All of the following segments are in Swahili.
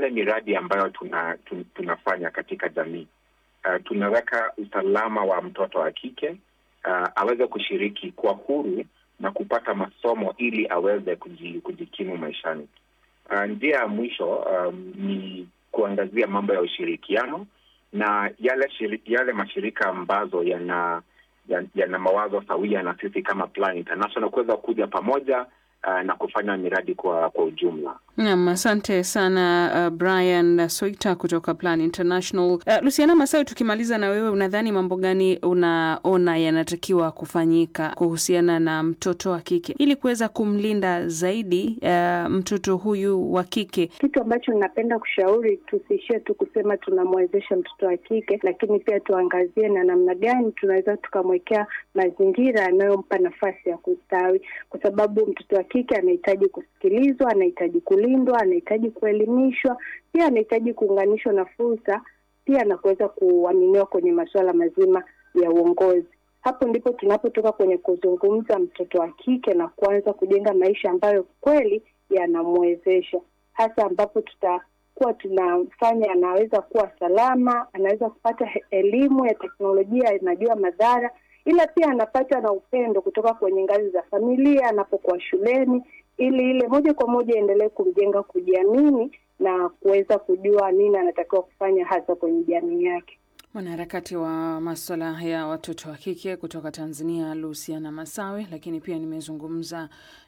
yale miradi ambayo tuna, tun, tunafanya katika jamii uh, tunaweka usalama wa mtoto wa kike uh, aweze kushiriki kwa huru na kupata masomo ili aweze kujikimu maishani. Uh, njia ya mwisho um, ni kuangazia mambo ya ushirikiano na yale shiriki, yale mashirika ambazo yana yana ya mawazo sawia na sisi kama Plan International kuweza kuja pamoja uh, na kufanya miradi kwa kwa ujumla. Naam, asante sana uh, Brian Soita kutoka Plan International. Uh, Luciana Masawe, tukimaliza na wewe, unadhani mambo gani unaona yanatakiwa kufanyika kuhusiana na mtoto wa kike ili kuweza kumlinda zaidi uh, mtoto huyu wa kike? Kitu ambacho ninapenda kushauri, tusiishie tu kusema tunamwezesha mtoto wa kike, lakini pia tuangazie na namna gani tunaweza tukamwekea mazingira yanayompa nafasi ya kustawi, kwa sababu mtoto wa kike anahitaji kusikilizwa, anahitaji lindwa anahitaji kuelimishwa, pia anahitaji kuunganishwa na fursa pia na kuweza kuaminiwa kwenye masuala mazima ya uongozi. Hapo ndipo tunapotoka kwenye kuzungumza mtoto wa kike na kuanza kujenga maisha ambayo kweli yanamwezesha, hasa ambapo tutakuwa tunafanya anaweza kuwa salama, anaweza kupata elimu ya teknolojia, inajua madhara, ila pia anapata na upendo kutoka kwenye ngazi za familia, anapokuwa shuleni ili ile moja kwa moja endelee kumjenga kujiamini na kuweza kujua nini anatakiwa kufanya hasa kwenye jamii yake. Mwanaharakati wa maswala ya watoto wa kike kutoka Tanzania, Luciana Masawe. Lakini pia nimezungumza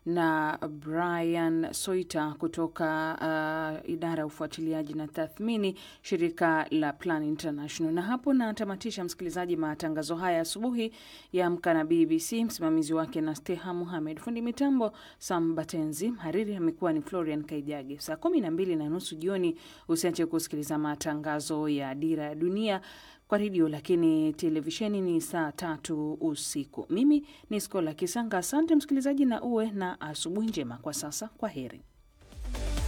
na Brian Soita kutoka uh, idara ya ufuatiliaji na tathmini, shirika la Plan International. Na hapo natamatisha, msikilizaji, matangazo haya asubuhi ya Amka na BBC. Msimamizi wake na Steha Muhamed, fundi mitambo Sam Batenzi, mhariri amekuwa ni Florian Kaijage. Saa kumi na mbili na nusu jioni usiache kusikiliza matangazo ya Dira ya Dunia kwa redio lakini televisheni ni saa tatu usiku. Mimi ni Skola Kisanga. Asante msikilizaji, na uwe na asubuhi njema. Kwa sasa, kwa heri.